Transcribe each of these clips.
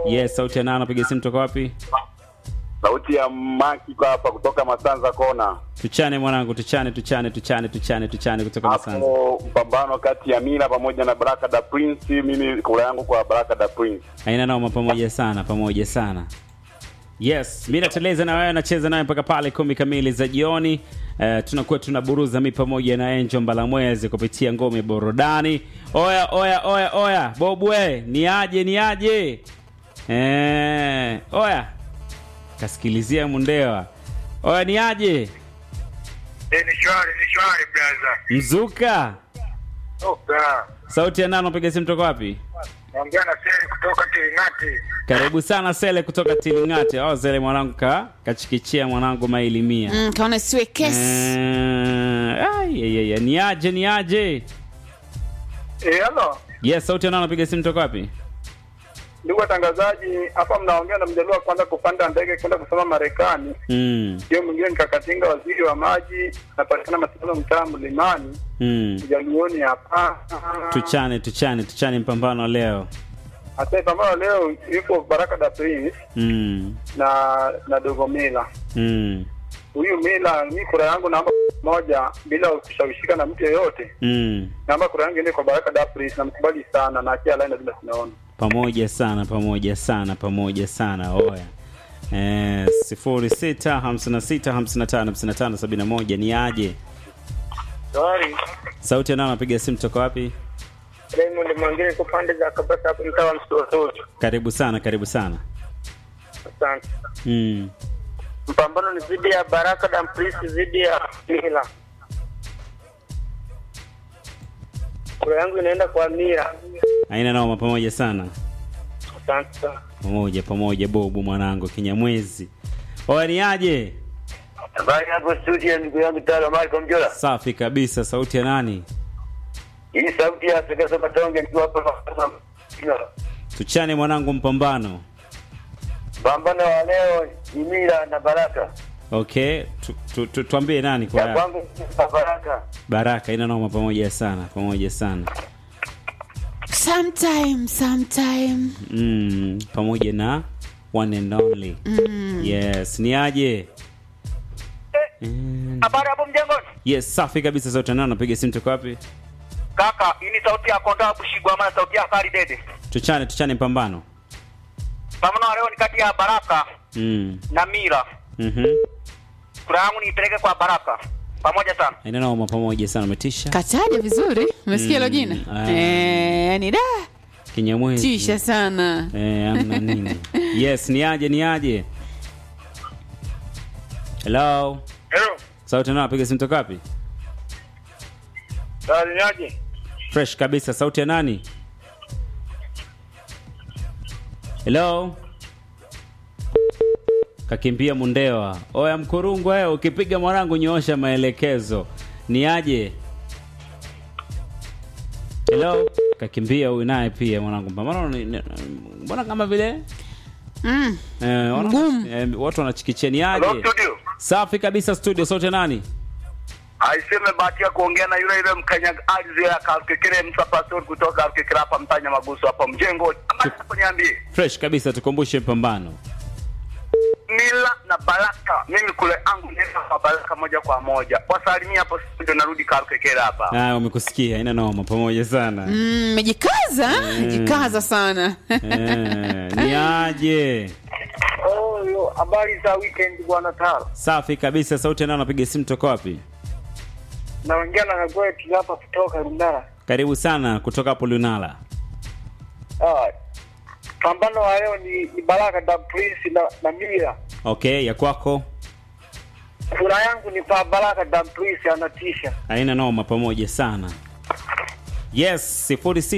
Yes, sauti ya nani anapiga simu toka wapi? Sauti ya Maki kwa hapa kutoka Masanza Kona. Tuchane mwanangu, tuchane, tuchane, tuchane, tuchane, tuchane kutoka Masanza. Hapo mpambano kati ya Mila pamoja na Baraka da Prince, mimi kura yangu kwa Baraka da Prince. Haina noma, pamoja sana, pamoja sana. Yes, mi nateleza na wewe nacheza naye mpaka pale kumi kamili za jioni. Uh, tunakuwa tunaburuza mi pamoja na Angel Mbalamwezi kupitia ngome burudani. Oya oya oya oya, Bobwe, ni aje ni aje? Eh, oya. Kasikilizia Mundewa. Oya ni aje? Eh, ni shwari, ni shwari brother. Mzuka. Oka. Sauti ya nani unapiga simu toka wapi? Naongea na Seri kutoka Kiringati. Karibu sana Sele kutoka Tilingate. Oh, Sele mwanangu ka kachikichia mwanangu maili mia. Mm, kaona siwe kesi. Eh, ai, ai, ai, ai, ni aje ni aje? Eh, hello. Yes, sauti ya nani unapiga simu toka wapi? Ndugu watangazaji, hapa mnaongea na mjaluo kwanza kupanda ndege kwenda kusoma Marekani. Mm. Hiyo mwingine ni Kakatinga, waziri wa maji, napatikana Masindano, mtaa Mlimani, Mm. Jaluoni hapa. Tuchane tuchane tuchane mpambano leo. Hata pambano leo yuko Baraka da Prince Mm. na na Dogo Mila. Mm. Huyu Mila, mi kura yangu naomba moja bila kushawishika na mtu yeyote. Mm. Naomba kura yangu iende kwa Baraka da Prince, namkubali sana na akia line bila tunaona. Pamoja sana pamoja sana pamoja sana oya. Eh, sifuri sita hamsini na sita hamsini na tano hamsini na tano sabini na moja ni aje? Sorry. Sauti ya nani anapiga simu toka wapi? Raymond Mwangire kwa pande za Kabasa hapo mtaa wa Msotoro. Karibu sana, karibu sana. Asante. Mm. Mpambano ni dhidi ya Baraka da Prince dhidi ya Mila. Kura yangu inaenda kwa Mila. Haina noma, pamoja sana. Asante sana. Pamoja pamoja, bobu mwanangu kinyamwezi. Oya ni aje? Habari hapo studio, ndugu yangu Taro Marko Mjola. Safi kabisa. Sauti ya nani? Hii sauti ya Afrika Soka Tonge nikiwa hapa Tuchane mwanangu, mpambano. pambano wa leo ni Mila na Baraka. Okay, tu, tu, tu, tuambie nani kwa Ya kwangu ni Baraka. Baraka. Ina noma, pamoja sana, pamoja sana. Sometime, sometime. Mm, pamoja na one and only. Yes, ni aje? Mm, Habari hapo mjengoni? yes, safi kabisa. Sauti ya nani? Napiga simu toka wapi? Kaka, hii ni sauti ya Konda Bushigwa ama sauti ya Kari Dede. Tuchane, tuchane mpambano. Pambano wa leo ni kati ya Baraka Mm. na Mira. Mhm. Kura yangu niipeleke kwa Baraka. Pamoja sana. Ina noma, pamoja sana. Umetisha. Kataja vizuri. Umesikia hilo jina? ah. Eh, yani da. Kinyamwezi. Tisha sana. Eh, amna nini. Yes, ni aje, ni aje? Hello. Hello. Sauti nani? Napiga simu toka wapi? Sasa niaje? Fresh kabisa. Sauti ya nani? Hello. Kakimbia Mundewa. Oya mkurungu wewe, ukipiga mwanangu nyoosha maelekezo. Ni aje? Hello. Kakimbia huyu naye pia mwanangu. Mbona ni- ni- mbona kama vile Mm. eh, wana- Ngumu. eh, watu wanachikichia ni Hello aje? studio. Safi kabisa studio. Sauti ya nani? Aiseme bahati ya kuongea na yule yule mkanyaga ardhi ya Kalkekere Musa Pastor kutoka Kalkekere hapa mtanya maguso hapa mjengo. Ama hapo niambie. Fresh kabisa, tukumbushe pambano. Mila na Baraka. Mimi kule angu nenda kwa Baraka moja kwa moja. Wasalimia hapo studio narudi Kalkekere hapa. Ah, umekusikia, ina noma, pamoja sana. Mm, mejikaza, jikaza sana. Eh, ni aje? Oh, yo, habari za weekend bwana Taro. Safi kabisa. Sauti ya nani? Napiga simu toka wapi? Naongea na Nagwetu hapa kutoka Rundara. Karibu sana kutoka hapo Lunala. Ah. Pambano wa leo ni, ni Baraka da Prince na, na Mira. Okay, ya kwako Kura yangu ni kwa Baraka da Prince anatisha. haina noma, pamoja sana. Yes,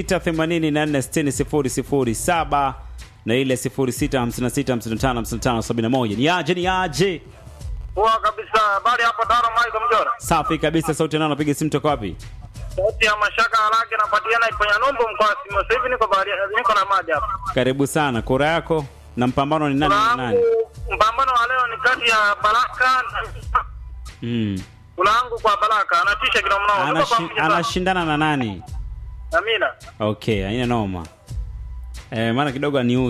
0684600007 na ile 0656555571. Ni aje, ni aje? Poa kabisa. Habari hapo Taro Michael Mjora. Safi kabisa. Sauti ya nani? Napiga simu toka wapi? Sauti ya mashaka haraka napatikana Iponya Numbu mkoa wa Simo. Sasa hivi niko bahari niko na maji hapa. Karibu sana. Kura yako na mpambano ni nani na nani? Kulaangu mpambano wa leo ni kati ya Baraka na Mm. Kulaangu kwa Baraka anatisha kila mnao. Tuko Anashi, pamoja sana. anashindana na nani? Amina. Okay, haina noma. Eh, maana kidogo ni